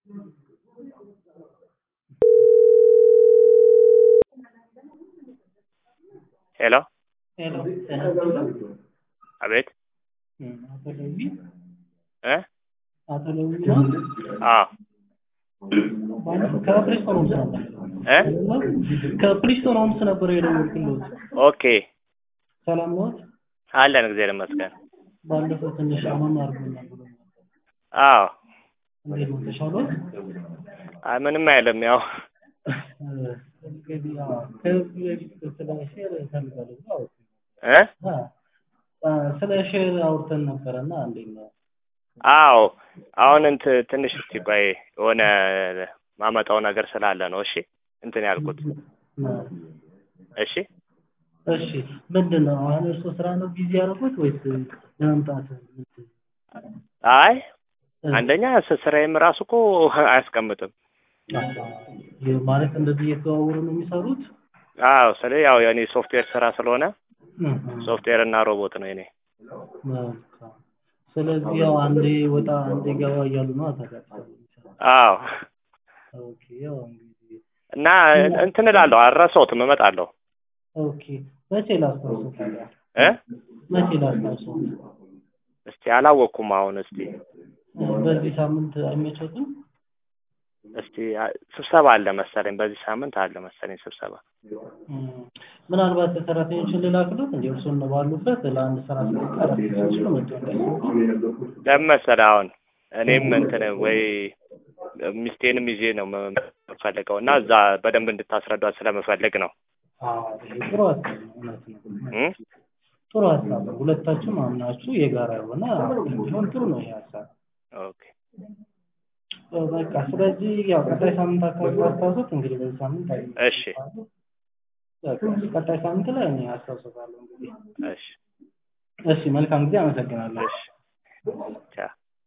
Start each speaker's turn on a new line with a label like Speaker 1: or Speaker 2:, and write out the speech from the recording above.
Speaker 1: ሄሎ
Speaker 2: ሄሎ ጤና ይስጥልኝ።
Speaker 1: አቤት
Speaker 2: እም፣ አቶ ለዊ
Speaker 1: እ
Speaker 2: አቶ ለዊ ነው?
Speaker 1: አዎ
Speaker 2: ከፕሪስቶን ሆምስ ነበር
Speaker 1: እ
Speaker 2: ከፕሪስቶን ሆምስ ነበር የደወልኩልዎት።
Speaker 1: ኦኬ
Speaker 2: ሰላም ነዎት?
Speaker 1: አለን እግዚአብሔር ይመስገን።
Speaker 2: ባለፈው ትንሽ አመም አድርጎኛል ብሎ ነበር።
Speaker 1: አዎ
Speaker 2: እንዴት ነው ተሻሎት?
Speaker 1: አይ ምንም አይልም። ያው
Speaker 2: እንግዲህ ያው ከዚህ በፊት ስለ ሼር እፈልጋለሁ ብሎ አውርቶኝ
Speaker 1: እ
Speaker 2: አ ስለ ሼር አውርተን ነበረና እንዴት ነው?
Speaker 1: አዎ አሁን እንት ትንሽ እስቲ ቆይ የሆነ ማመጣው ነገር ስላለ ነው። እሺ እንትን ያልኩት እሺ
Speaker 2: እሺ ምንድን ነው አሁን እርሶ ስራ ነው ቢዚ ያደረጉት ወይስ ለመምጣት ምንድን
Speaker 1: አይ አንደኛ ስ- ስራዬም ራሱ እኮ አያስቀምጥም።
Speaker 2: ይህ ማለት እንደዚህ እየተዘዋወሩ ነው የሚሰሩት?
Speaker 1: አዎ ስለ ያው የኔ ሶፍትዌር ስራ ስለሆነ
Speaker 2: እህ፣
Speaker 1: ሶፍትዌር እና ሮቦት ነው የኔ።
Speaker 2: መልካም። ስለዚህ ያው አንዴ ወጣ አንዴ ገባ እያሉ ነው አታውቃቸውም።
Speaker 1: አዎ
Speaker 2: ኦኬ ያው እንግዲህ
Speaker 1: እና እንትን እላለሁ አልረሳሁትም፣ እመጣለሁ
Speaker 2: ኦኬ መቼ ላስታውሰው ታዲያ?
Speaker 1: እ
Speaker 2: መቼ ላስታውሰው?
Speaker 1: እስቲ አላወቅኩም። አሁን እስቲ
Speaker 2: በዚህ ሳምንት አይመቸትም?
Speaker 1: እስቲ አ- ስብሰባ አለ መሰለኝ፣ በዚህ ሳምንት አለ መሰለኝ ስብሰባ።
Speaker 2: እም፣ ምናልባት ሰራተኞችን ልላክሎት እንዲ እርሱን ባሉበት ለአንድ ስራ ስለቀረ ሲችሉ መጥቶ እንዳይሰሩ
Speaker 1: ለምን መሰለህ አሁን እኔም እንትን ወይ ሚስቴንም ይዤ ነው የምፈልገው እና እዛ በደንብ እንድታስረዷት ስለምፈልግ ነው
Speaker 2: አዎ ይሄ ጥሩ ሀሳብ ነው። እውነት ነው።
Speaker 1: እ
Speaker 2: ጥሩ ሀሳብ ነው። ሁለታችሁም አምናችሁ የጋራ የሆነ ቢሆን ጥሩ ነው ይሄ ሀሳብ።
Speaker 1: ኦኬ
Speaker 2: በቃ ስለዚህ ያው ቀጣይ ሳምንት አካባቢ አስታውሱት። እንግዲህ በዚህ ሳምንት አይ
Speaker 1: እሺ
Speaker 2: በቃ ቀጣይ ሳምንት ላይ እኔ አስታውሰታለሁ። እንግዲህ
Speaker 1: እሺ
Speaker 2: እሺ፣ መልካም ጊዜ። አመሰግናለሁ።
Speaker 1: እሺ ቻው